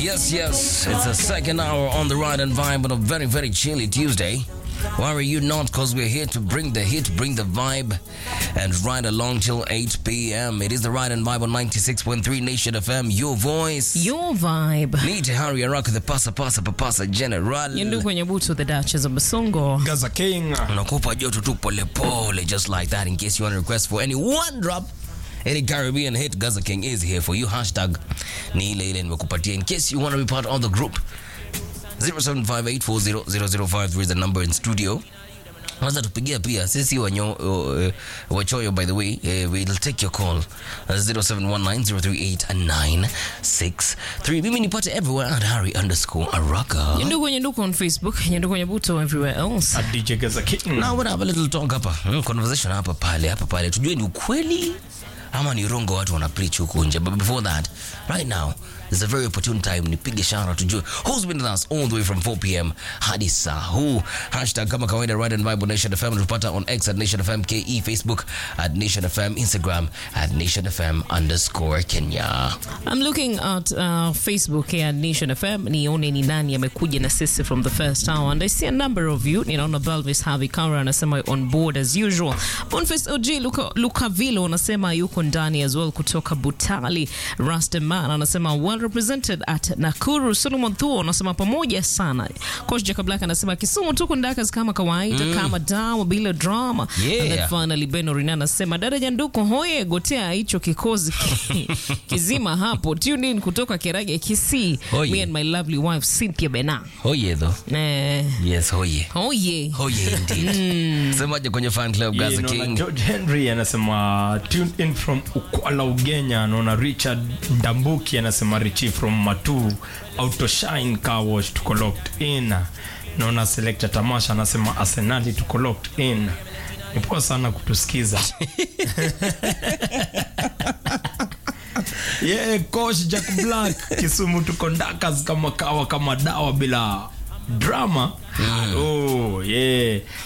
Yes, yes, it's the second hour on the ride and vibe on a very, very chilly Tuesday. Worry you not, because we're here to bring the hit, bring the vibe, and ride along till 8 p.m. It is the ride and vibe on 96.3 Nation FM, your voice. Your vibe. Need Harry Araka, the pasa pasa papasa general. Yendu kwenye butu the Duchess of Basongo. Gaza King. Unakupa joto tu pole pole, just like that, in case you want to request for any one drop. Any Caribbean hit, Gaza King is here for you. Hashtag ni ile ile nimekupatia. In case you want to be part of the group, 0758400053 is the number in studio. Unaweza tupigia pia sisi wanyo, uh, wachoyo by the way uh, we'll take your call uh, 0719038963 mimi nipate everywhere at harry underscore araka Yendu kwenye nduku on Facebook. Yendu kwenye butu everywhere else. At DJ Gaza King. Now we'll have a little talk hapa hmm, conversation hapa pale hapa pale tujue ni ukweli ama ni rongo watu wana preach huku nje but before that right now is a very opportune time nipige shara tujue who's been with us all the way from 4 pm hadi saa huu hashtag kama kawaida right and bible nation fm tupata on x at nation fm ke facebook at nation fm instagram at nation fm underscore kenya I'm looking at uh, Facebook here at Nation FM. Nione ni nani amekuja na sisi from the first hour. And I see a number of you. Ninaona Balvis Havi Kara anasema on board as usual. Boniface OG Luka, Luka Vilo anasema yuko ndani as well kutoka Butali. Rasteman anasema well represented at Nakuru. Solomon Thuo anasema pamoja sana. Coach Jacob Black anasema Kisumu tuko ndakas kama kawaida kama dawa bila drama. Yeah. And then finally Beno Rina anasema dada Janduko hoye gotea hicho kikozi kizima hapo. Tune in kutoka Kerage Kisii. Hoye. Me and my lovely wife Cynthia Bena. hoye though Eh, yes hoye hoye. hoye indeed semaje kwenye fan club Yeah, gaza naona king George Henry anasema tune in from Ukwala Ugenya. Anaona Richard Ndambuki anasema Richi from Matu Autoshine Car Wash tuko locked in. Naona Selector Tamasha anasema Arsenali tuko locked in. Ni poa sana kutusikiza. yeah, coach Jack Black Kisumu tuko ndakas kama kawa kama dawa bila drama. Oh, yeah.